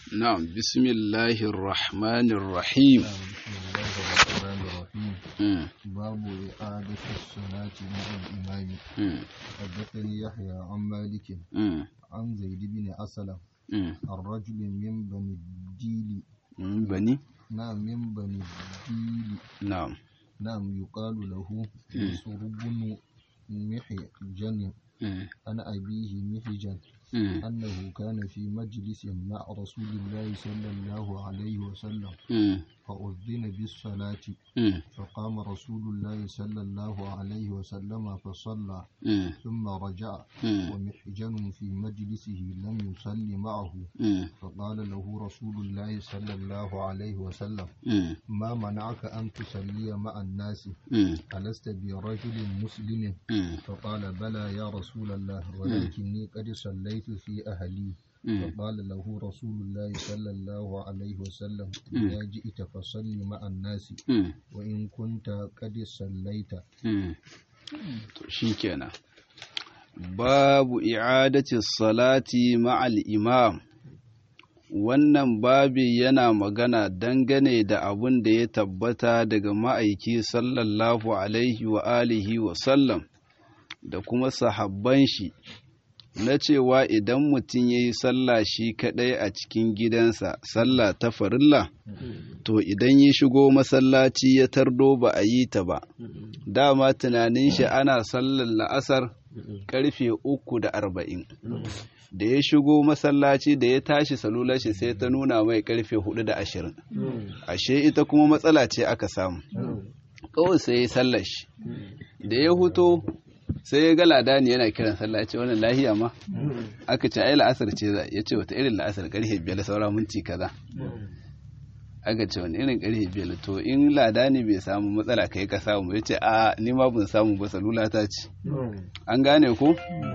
نعم بسم الله الرحمن الرحيم بسم الله الرحمن الرحيم مم. باب إعادة الصلاة مع الإمام مم. حدثني يحيى عن مالك مم. عن زيد بن أسلم مم. عن رجل من بني الديل من بني نعم من بني الديل نعم نعم يقال له يسر بن محجن مم. عن أبيه محجن مم. أنه كان في مجلس مع رسول الله صلى الله عليه وسلم مم. فأذن بالصلاة مم. فقام رسول الله صلى الله عليه وسلم فصلى مم. ثم رجع مم. ومحجن في مجلسه لم يصلي معه مم. فقال له رسول الله صلى الله عليه وسلم مم. ما منعك أن تصلي مع الناس مم. ألست برجل مسلم مم. فقال بلى يا رسول الله ولكني قد صليت في أهلي مم. فقال له رسول الله صلى الله عليه وسلم مم. إذا جئت فصل مع الناس مم. وإن كنت قد صليت مم. to shikenan babu i'adati salati ma'al imam wannan babi yana magana dangane da abun da ya tabbata daga ma'aiki sallallahu alaihi wa alihi wa sallam da kuma sahabban shi na cewa idan mutum ya yi sallah shi kaɗai a cikin gidansa sallah ta farilla to idan ya shigo masallaci ya tardo ba a yi ta ba dama tunanin shi ana sallar la'asar karfe uku da arba'in da ya shigo masallaci da ya tashi salular shi sai ta nuna mai karfe hudu da ashirin ashe ita kuma matsala ce aka samu kawai sai ya sallar shi da ya huto sai ya ga ladani yana kiran sallah ya ce wannan lahiya ma aka ce ai la'asar ce za ya ce wata irin la'asar karfe biyar saura minti kaza aka ce wani irin karfe biyar to in ladani bai samu matsala kai ka samu ya ce a ni ma ban samu ba salula ta ce an gane ko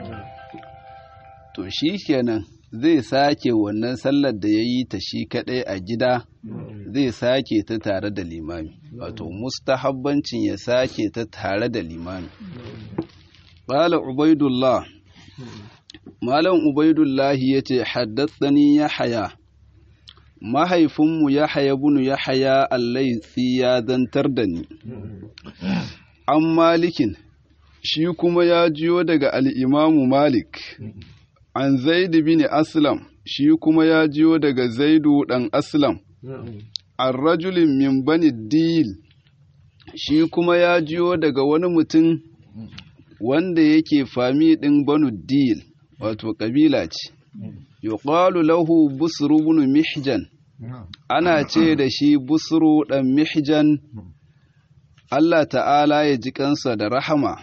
to shi kenan zai sake wannan sallar da ya yi ta shi kadai a gida zai sake ta tare da limami wato mustahabbancin ya sake ta tare da limami Bala Ubaidullah Malam Ubaidullah ya ce haddatsani ya haya mahaifinmu ya haya bunu ya haya allaitsi ya zantar da ni an malikin shi kuma ya jiyo daga al'imamu malik an zaidu bin aslam shi kuma ya jiyo daga zaidu ɗan aslam an rajulin min bani dil shi kuma ya jiyo daga wani mutum wanda yake fami ɗin banu dil wato ƙabila ce yuqalu lahu busru ibn mihjan ana ce da shi busru ɗan mihjan Allah ta'ala ya ji kansa da rahama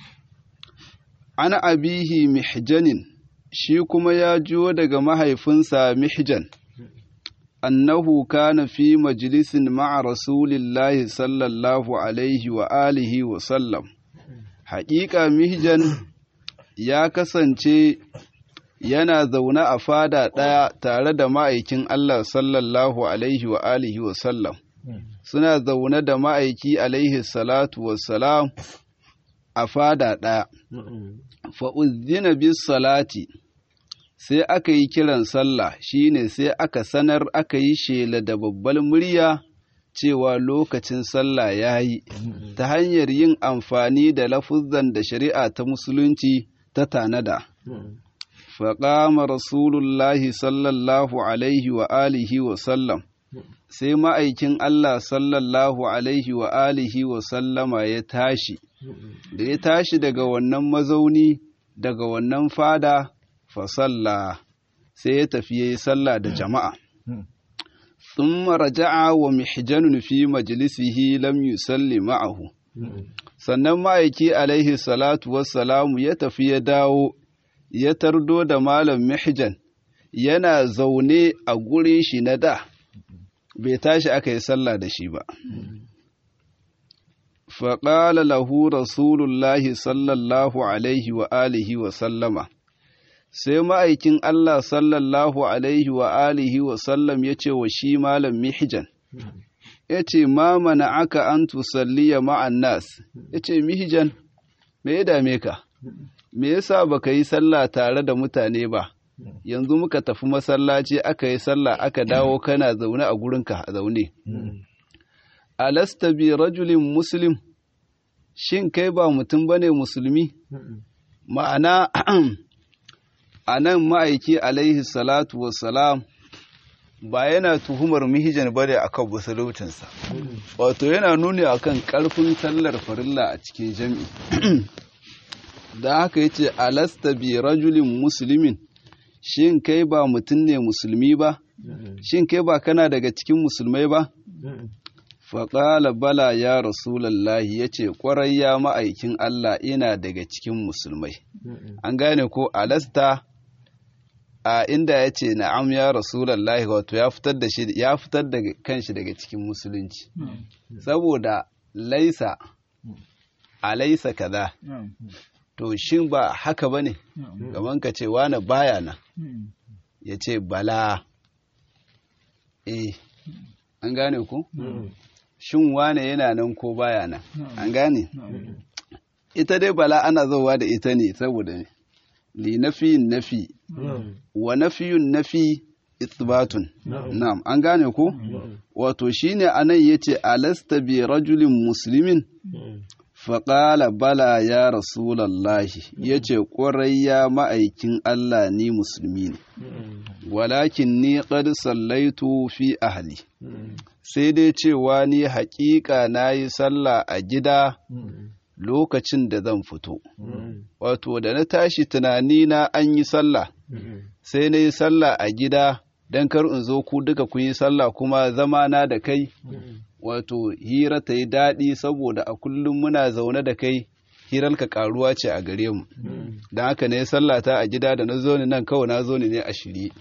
ana abihi mihjanin shi kuma ya jiyo daga mahaifinsa mihjan annahu kana fi majalisin ma'a rasulillahi sallallahu alaihi wa alihi wa sallam haƙiƙa mihjan ya kasance yana zaune a fada ɗaya tare da ma'aikin Allah sallallahu alaihi wa alihi wa sallam suna zaune da ma'aiki alaihi salatu wassalam a fada ɗaya fa'uzzina bis salati sai aka yi kiran sallah shine sai aka sanar aka yi shela da babbal murya cewa lokacin sallah ya yi ta hanyar yin amfani da lafuzan da shari'a ta musulunci ta tanada. Faƙama Rasulullahi sallallahu alaihi wa alihi wa sallam sai ma'aikin Allah sallallahu alaihi wa alihi wa sallama ya tashi, da ya tashi daga wannan mazauni daga wannan fada fasalla sai ya tafi ya yi sallah da jama'a. ثم رجع ومحجن في مجلسه لم يصلي معه sannan ma'aiki alaihi salatu wassalamu ya tafi ya dawo ya tardo da malam mihjan yana zaune a gurin shi na da bai tashi aka yi sallah da shi ba faƙala lahu rasulullahi sallallahu alaihi wa alihi wa sallama sai ma'aikin Allah sallallahu alaihi wa alihi wa sallam ya ce wa shi malam mihjan ya ce ma mana aka an tusalliya ma'an nas ya ce mihjan me ya dame ka me yasa baka yi sallah tare da mutane ba yanzu muka tafi masallaci aka yi sallah aka dawo kana zaune a gurinka a zaune alasta bi rajulin muslim shin kai ba mutum bane musulmi ma'ana a nan ma'aiki alaihi salatu wassalam ba yana tuhumar mihijan bane akan musuluncinsa wato yana nuni akan karfin sallar farilla a cikin jami'i da haka yace alasta bi rajulin muslimin shin kai ba mutum ne musulmi ba shin kai ba kana daga cikin musulmai ba faƙala bala ya rasulallahi ya ce ƙwarai ya ma'aikin Allah ina daga cikin musulmai an gane ko alasta a inda ya ce na'am ya rasulallahi wato ya fitar da shi ya fitar da kanshi daga cikin musulunci saboda laisa a laisa kaza to shin ba haka ba ne gaban ka ce wane baya nan ya ce bala eh an gane ku shin wane yana nan ko baya nan an gane ita dai bala ana zauwa da ita ne saboda ne li nafiyin nafi wa nafiyun nafi isbatun na'am an gane ko wato shine anan yace alasta bi rajulin muslimin faƙala bala ya rasulallahi ya ce ƙwarai ya ma'aikin Allah ni musulmi ne walakin ni ƙad sallaitu fi ahli sai dai cewa ni haƙiƙa na yi sallah a gida lokacin da zan fito wato da na tashi tunani na an yi sallah sai na yi sallah a gida don kar in zo ku duka ku yi sallah kuma zama na da kai wato hira ta yi daɗi saboda a kullum muna zaune da kai hirarka karuwa ce a gare mu don haka ne sallata a gida da na zo ni nan kawai na zo ni ne a shirye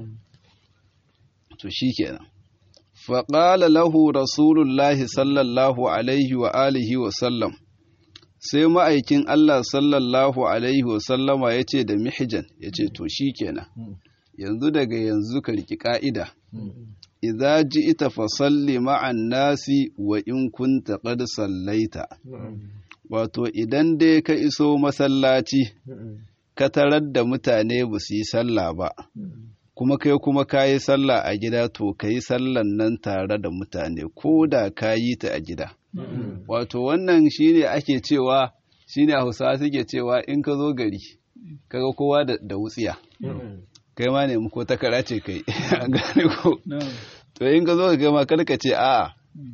to shi kenan faƙala lahu rasulullahi sallallahu alaihi wa alihi wa sallam sai ma'aikin Allah sallallahu alaihi wa sallama ya ce da mihijan ya ce to shi kenan yanzu daga yanzu ka riƙi ƙa'ida idza ji'ta fasalli ma'an nasi wa in kunta qad sallaita wato idan dai ka iso masallaci ka tarar da mutane ba su yi sallah ba kuma kai kuma ka yi sallah a gida to ka yi sallan nan tare da mutane ko da ka yi ta a gida wato wannan shine ake cewa shine hausawa suke cewa in ka zo gari kaga kowa da wutsiya kai ma ne ko takara ce kai a gane ko to in ka zo ka gama kada ka ce a'a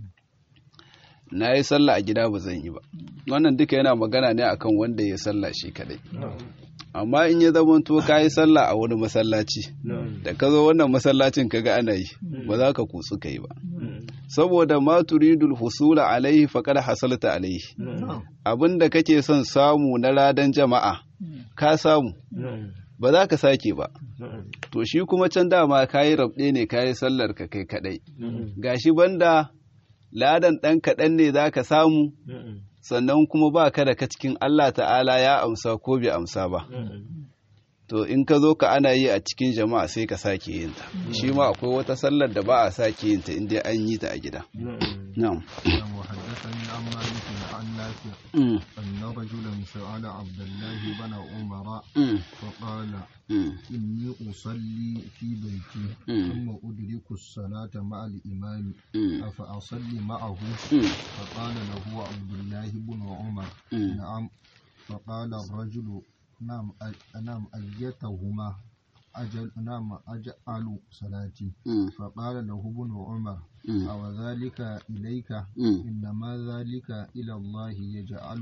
na yi sallah a gida ba zan yi ba wannan duka yana magana ne akan wanda ya sallah shi kadai amma in ya zama to ka yi sallah a wani masallaci da ka zo wannan masallacin kaga ana yi ba za ka kutsu ka yi ba saboda ma turidul husula alaihi faqad hasalta alaihi abinda kake son samu na ladan jama'a ka samu ba za ka sake ba to shi kuma can dama kayi rabɗe ne kayi sallar ka kai kadai gashi banda ladan ɗan kaɗan ne za ka samu sannan kuma ba ka da ka cikin Allah ta'ala ya amsa ko bai amsa ba to in ka zo ka ana yi a cikin jama'a sai ka sake yin ta shi ma akwai wata sallar da ba a sake yin ta inda an yi ta a gida na'am وحدثني عن مالك عن نافع أن رجلا سأل عبد الله بن عمر فقال إني أصلي في بيتي ثم أدرك الصلاة مع الإمام أفأصلي معه فقال له عبد الله بن عمر نعم فقال الرجل نعم نعم أيتهما أجل نعم أجعل صلاتي فقال له ابن عمر أو ذلك إليك إنما ذلك إلى الله يجعل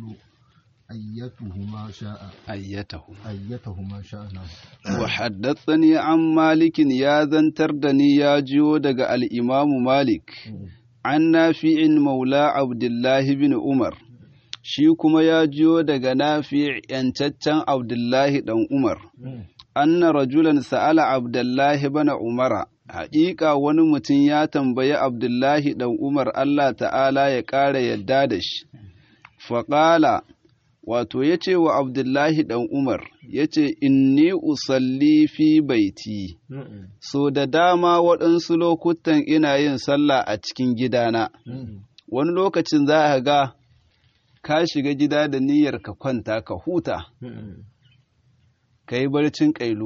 أيتهما شاء أيته أيتهما شاء وحدثني عن مالك يا ذنتردني يا جيو دق الإمام مالك عن نافع مولى عبد الله بن عمر shi kuma ya jiyo daga nafi yancaccen abdullahi ɗan umar anna rajulan sa'ala abdullahi bana umara haƙiƙa wani mutum ya tambayi abdullahi ɗan umar allah ta'ala ya ƙara yadda da shi faƙala wato ya ce wa abdullahi ɗan umar ya ce inni usalli fi baiti so da dama waɗansu lokutan ina yin sallah a cikin gidana wani lokacin za a ga ka shiga gida da niyyar ka kwanta ka huta ka yi barcin ƙailula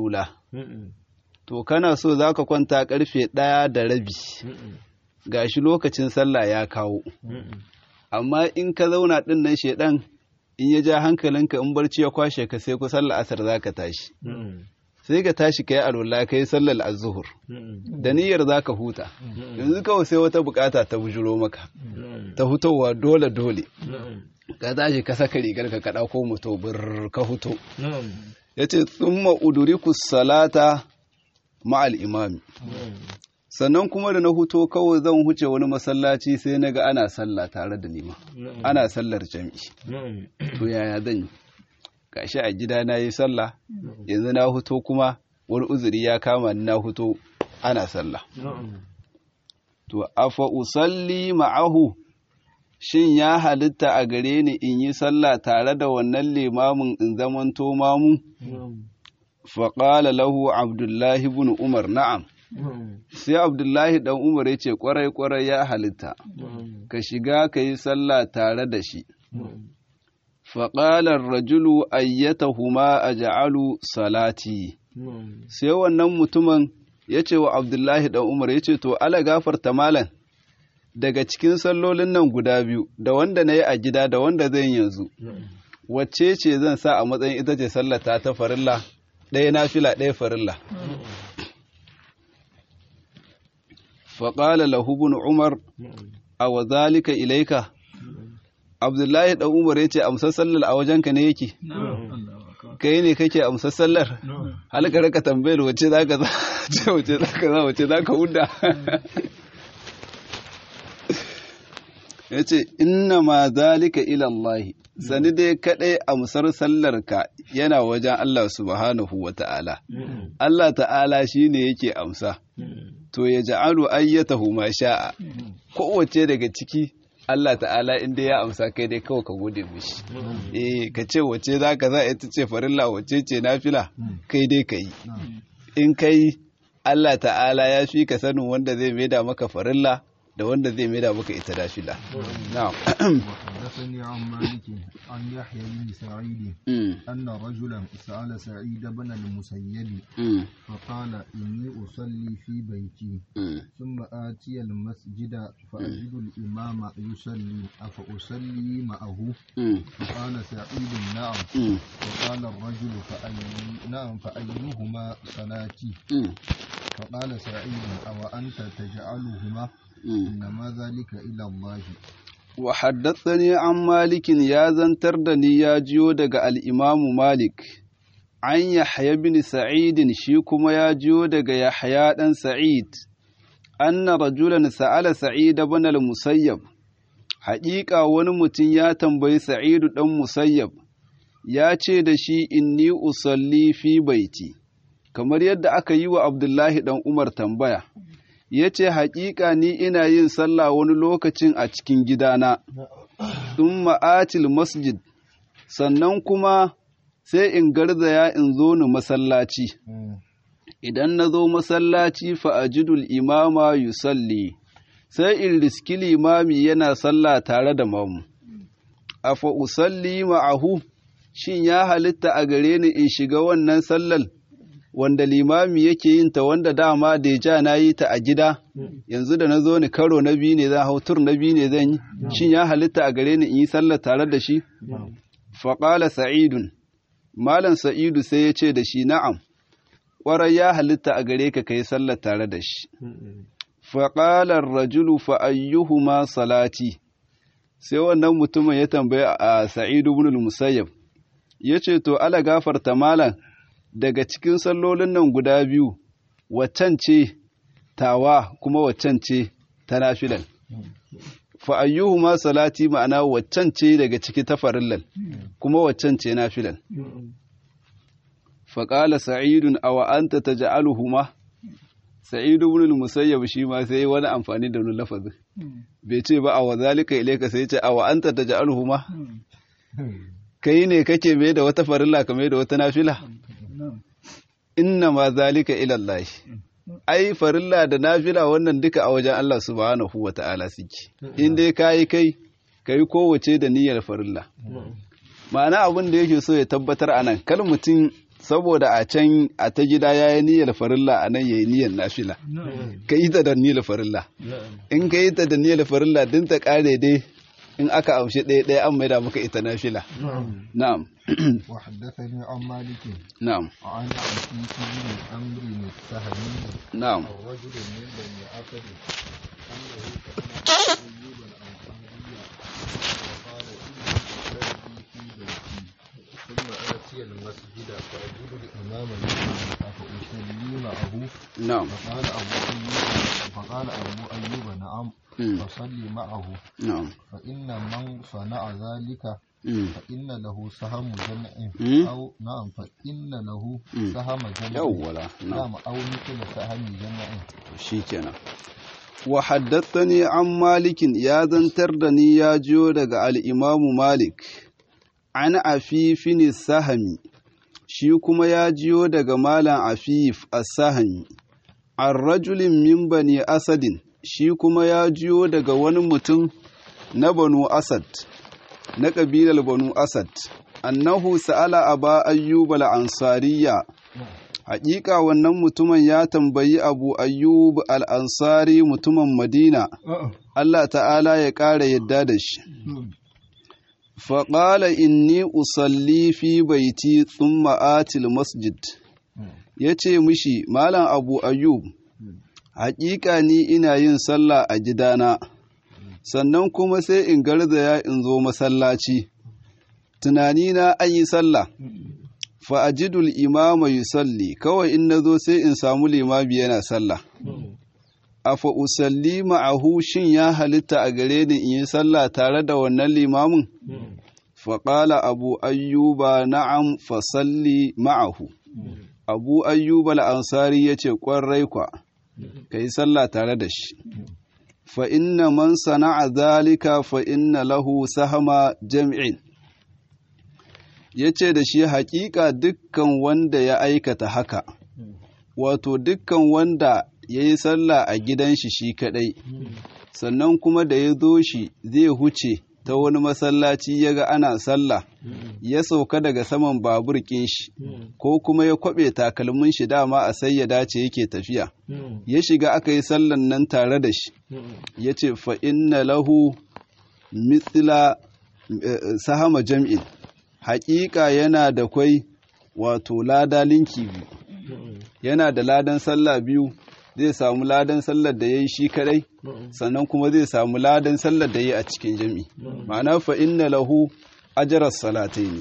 to kana so za ka kwanta karfe ɗaya da rabi gashi lokacin sallah ya kawo amma in ka zauna ɗin nan shedan in ya ja hankalinka in barci ya kwashe ka sai ku sallah asar za ka tashi sai ka tashi ka yi alwala ka yi sallar azuhur da niyyar za ka huta yanzu kawai sai wata bukata ta bujuro maka ta hutowa dole dole ka tashi ka saka rigar ka kaɗa ko mutu bir ka huto ya ce tsumma uduriku salata ma'al imami sannan kuma da na huto kawai zan huce wani masallaci sai na ga ana sallah tare da nima ana sallar jami'i to yaya zan yi gashi a gida na yi sallah yanzu na huto kuma wani uzuri ya kama ni na huto ana sallah to afa usalli ma'ahu shin ya halitta a gare ni in yi sallah tare da wannan limamin in zamanto mamu faƙala lahu abdullahi bin umar na'am sai abdullahi dan umar ya ce kwarai-kwarai ya halitta ka shiga ka yi sallah tare da shi faƙalar rajulu ayyatahuma a ja'alu salati sai wannan mutumin ya ce wa abdullahi dan umar ya ce to ala gafarta malam daga cikin sallolin nan guda biyu da wanda na yi a gida da wanda zan yanzu wacce ce zan sa a matsayin ita ce sallata ta farilla ɗaya na fila ɗaya farilla faƙala lahubun umar a wa zalika ilaika abdullahi ɗan umar ya ce amsar sallar a wajenka ne yake kai ne kake amsar sallar halka raka tambayar wace za ka za wace za ka za wace za ka hudda ya ce inna ma zalika ilallahi sani dai kaɗai amsar sallarka yana wajen Allah subhanahu wa ta'ala Allah ta'ala shi ne yake amsa to ya ja'alu ayyatahu ma sha'a kowace daga ciki Allah ta'ala inda ya amsa kai dai kawai ka gode mishi eh ka ce wace za ka za ita ce farilla wace ce nafila kai dai ka yi in kai Allah ta'ala ya fi ka sanin wanda zai maida maka farilla da wanda zai maida maka ita nafila na'am وحدثني عن مالك عن يحيى بن سعيد أن رجلا سأل سعيد بن المسيب فقال إني أصلي في بيتي ثم آتي المسجد فأجد الإمام يصلي أفأصلي معه فقال سعيد نعم فقال الرجل فأي نعم فأيهما صلاتي فقال سعيد أو أنت تجعلهما إنما ذلك إلى الله wa haddathani an malikin ya zantar da ni ya jiyo daga al'imamu malik an yahya bin sa'idin shi kuma ya jiyo daga yahya ɗan sa'id anna rajulan sa'ala sa'id ibn al-musayyab haƙiƙa wani mutum ya tambayi sa'idu ɗan musayyab ya ce da shi inni usalli fi baiti kamar yadda aka yi wa abdullahi ɗan umar tambaya ya ce haƙiƙa ni ina yin sallah wani lokacin a cikin gidana, sun ma'atil masjid, sannan kuma sai in garzaya in zo ni masallaci. Idan na zo masallaci fa'ajidul imama yusalli, sai in riski limami yana sallah tare da mamu. A fa'usalli ma'ahu, shin ya halitta a gare ni in shiga wannan sallar? wanda limami yake yin ta wanda dama da ja na yi ta a gida yanzu da na zo ni karo na biyu ne zan hau tur na biyu ne zan yi shin ya halitta a gare ni in yi sallar tare da shi faƙala sa'idun malam sa'idu sai ya ce da shi na'am ƙwarai ya halitta a gare ka kai sallar tare da shi faƙalar rajulu fa'ayyuhuma salati sai wannan mutumin ya tambaya a sa'idu bin musayyab ya ce to ala gafarta malam daga cikin sallolin nan guda biyu waccan ce tawa kuma waccan ce ta nafilan fa ayyuhuma salati ma'ana waccan ce daga ciki ta farillal kuma waccan ce nafilan fa qala sa'idun aw anta taj'aluhuma sa'id ibn al-musayyab shi ma sai wani amfani da wani lafazin bai ce ba aw zalika ilayka sai ce aw anta taj'aluhuma kai ne kake mai da wata farilla ka mai da wata nafila inna ma zalika ilallahi ai farilla da nafila wannan duka a wajen Allah subhanahu wa ta'ala suke in dai kayi kai kai kowace da niyyar farilla ma'ana abin da yake so ya tabbatar a nan kal mutum saboda a can a ta gida ya yi niyyar farilla a nan ya yi niyyar nafila ka yi ta da niyyar farilla in ka yi ta da niyyar farilla din ta kare dai in aka amshi ɗaya ɗaya an maida maka ita nafila na'am وحدثني عن مالك na'am عن عتيق بن عمرو السهمي na'am الرجل من بني أسد أنه سمع أيوب الأنصاري وقال إني أصلي في بيتي ثم آتي المسجد فأجد الإمام يصلي أفأصلي معه na'am فقال أبو أيوب فقال أبو أيوب نعم Mm. فصلي معه na'am فإن من صنع ذلك Mm. فإن له سهم جمع Mm. أو نعم فإن له Mm. سهم جمع yawwala na'am نعم أو مثل سهم جمع shikenan wa haddathani an malikin ya zantar da ni ya jiyo daga al'imamu malik an afifin sahami shi kuma ya jiyo daga malam afif as-sahami an rajulin min bani asadin shi kuma ya jiyo daga wani mutum na banu asad na ƙabilar banu asad annahu sa'ala aba ayyub al-ansariya Haƙiƙa wannan mutumin ya tambayi Abu Ayyub al'ansari mutumin Madina, Allah ta'ala ya ƙara yadda da shi. Faƙala inni usalli fi baiti thumma atil masjid. Ya ce mishi, Malam Abu Ayyub, haƙiƙa ni ina yin sallah a gidana, sannan kuma sai in garzaya in zo masallaci. Tunanina an yi sallah. fa'ajidul imama yusalli kawai in na zo sai in samu limami yana sallah. A fa'usalli ma'ahu shin ya halitta a gare ni in yi sallah tare da wannan limamin? Faƙala Abu Ayyuba na'am fasalli ma'ahu. Abu Ayyuba al'ansari ya ce ƙwarai kwa, ka yi sallah tare da shi. Fa inna man sana'a zalika fa inna lahu sahama jam'in. ya ce da shi haƙiƙa dukkan wanda ya aikata haka, wato dukkan wanda ya yi sallah a gidan shi shi kaɗai, sannan kuma da ya zo shi zai huce ta wani masallaci ya ga ana sallah, ya sauka daga saman babur ƙin shi, ko kuma ya kwaɓe takalmin shi dama a sai ya dace yake tafiya, ya shiga aka yi sallan nan tare da shi, ya ce fa inna lahu mithla sahama jam'in. haƙiƙa yana da kwai wato lada linki biyu yana da ladan sallah biyu zai samu ladan sallar da ya yi shi kadai sannan kuma zai samu ladan sallar da ya yi a cikin jami ma'ana fa inna lahu ajarar salatai ne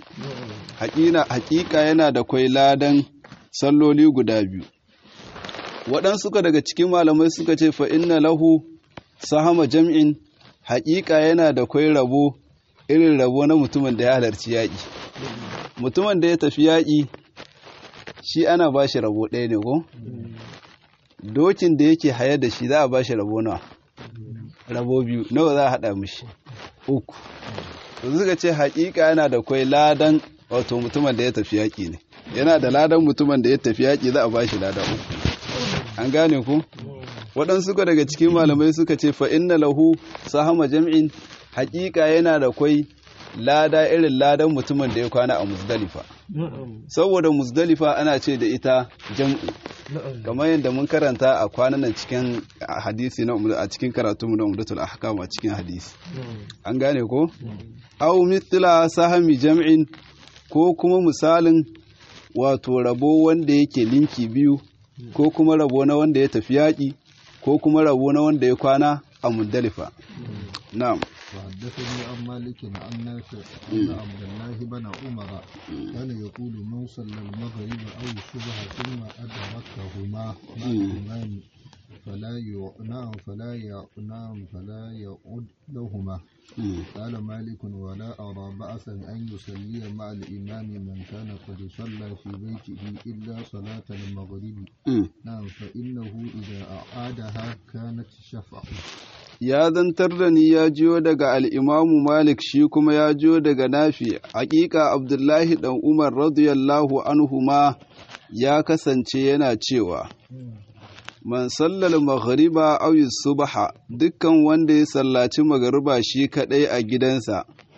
haƙiƙa yana da kwai ladan salloli guda biyu waɗansu suka daga cikin malamai suka ce fa inna lahu sahama jam'in haƙiƙa yana da kwai rabo irin rabo na mutumin da ya halarci yaƙi mutumin da ya tafi yaƙi shi ana ba shi rabo ɗaya ne ko dokin da yake haye da shi za a ba shi rabo nawa rabo biyu nawa za a haɗa mishi uku to suka ce haƙiƙa yana da kwai ladan wato mutumin da ya tafi yaƙi ne yana da ladan mutumin da ya tafi yaƙi za a ba shi ladan uku an gane ku waɗansu daga cikin malamai suka ce fa inna lahu sahama jam'in hakika yana da kwai lada irin ladan mutumin da ya kwana a muzdalifa saboda muzdalifa ana ce da ita jam'u kamar yadda mun karanta a kwanan nan cikin hadisi na a cikin karatu na umdatul ahkam a cikin hadisi an gane ko aw mithla sahami jam'in ko kuma misalin wato rabo wanda yake linki biyu ko kuma rabo na wanda ya tafi yaƙi ko kuma rabo na wanda ya kwana a muzdalifa na'am وحدثني عن مالك عن نافع أن عبد الله بن عمر كان يقول من صلى المغرب أو الصبح ثم أدركهما مع الإمام فلا نعم فلا نعم فلا يعد لهما قال مالك ولا أرى بأسا أن يصلي مع الإمام من كان قد صلى في بيته إلا صلاة المغرب نعم فإنه إذا أعادها كانت شفعه ya zantar da ni ya jiyo daga al'imamu Malik shi kuma ya jiyo daga nafi, hakika Abdullahi ɗan Umar radiyallahu anhu ma ya kasance yana cewa, Man sallal maghriba aw subha dukkan wanda ya sallaci magariba shi kaɗai a gidansa,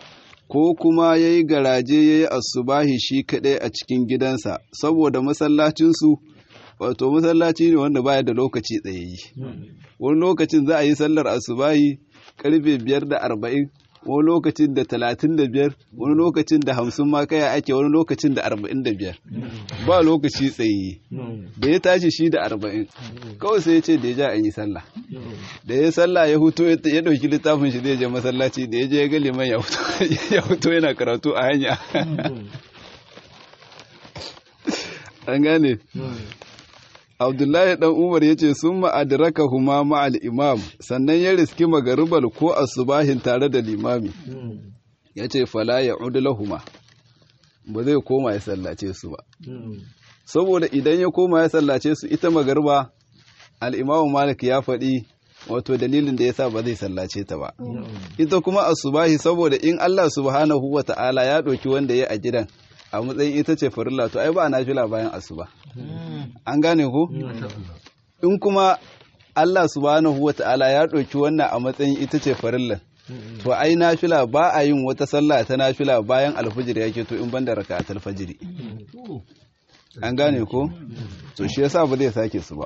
ko kuma ya yi garaje ya yi asubahi shi kaɗai a cikin gidansa saboda masallacinsu wato masallaci ne wanda baya da lokaci tsayayyi wani lokacin za a yi sallar asubahi karfe biyar da arba'in wani lokacin da talatin da biyar wani lokacin da hamsin ma kaya ake wani lokacin da arba'in da biyar ba lokaci tsaye da ya tashi shi da arba'in kawai sai ya ce da ya ja an yi sallah da ya sallah ya huto ya ɗauki littafin shi zai je masallaci da ya je ya ga liman ya huto yana karatu a hanya an gane abdullahi dan umar ya ce sun ma'adiraka huma ma'al imam sannan ya riski magaribal ko asubahin tare da limami ya ce fala ya huma ba zai koma ya sallace su ba saboda idan ya koma ya sallace su ita magariba al'imamu malik ya faɗi wato dalilin da ya sa ba zai sallace ta ba ita kuma asubahi saboda in allah subhanahu wa ta'ala ya ɗauki wanda ya a gidan a matsayin ita ce farilla to ai ba na fila bayan asuba an gane ku in kuma Allah subhanahu wata'ala ya ɗauki wannan a matsayin ita ce farilla to ai nafila ba a yin wata sallah ta nafila bayan alfajir yake to in banda raka'atul fajiri an gane ko to shi yasa ba zai sake su ba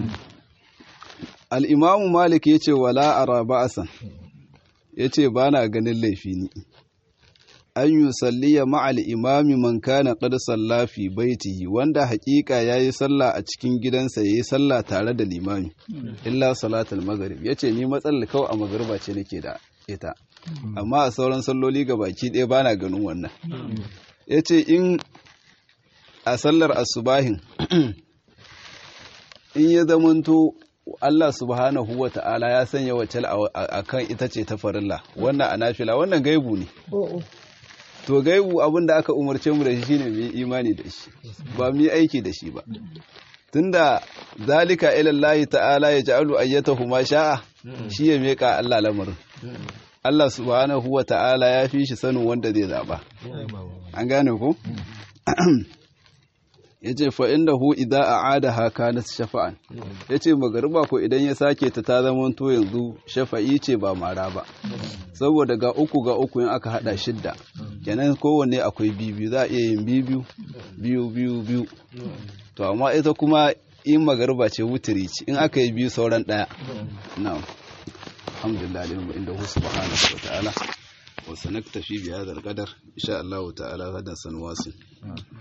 al-imam malik yace wala ara ba'san yace bana ganin laifi ni an yi salliya ma'al imami man kana qad salla fi baitihi wanda hakika yayi sallah a cikin gidansa yayi sallah tare da limami illa salatul maghrib yace ni matsalar kawai a magriba ce nake da ita amma a sauran salloli ga baki ɗaya bana ganin wannan yace in a sallar asubahin in ya zamanto Allah subhanahu wa ta'ala ya sanya wacce akan ita ce ta farilla wannan a nafila wannan gaibu ne to gaibu abin da aka umarce mu da shi shine mu yi imani da shi ba mu yi aiki da shi ba tunda zalika ila Allah ta'ala ya ja'alu ayyatahu ma sha'a shi ya meka Allah lamarin Allah subhanahu wa ta'ala ya fi shi sanin wanda zai zaba an gane ko yace fa indahu idza a'adaha kanat shafa'an yace magariba ko idan ya sake ta ta zama to yanzu shafa'i ce ba mara ba saboda ga uku ga uku in aka hada shidda kenan kowanne akwai biyu za a iya yin biyu biyu biyu biyu to amma ita kuma in magariba ce wutiri ce in aka yi biyu sauran daya na'am alhamdulillah lillahi inda hu subhanahu wa ta'ala wa sanaktafi bi hadha al-qadar insha Allah ta'ala gadan sanwasin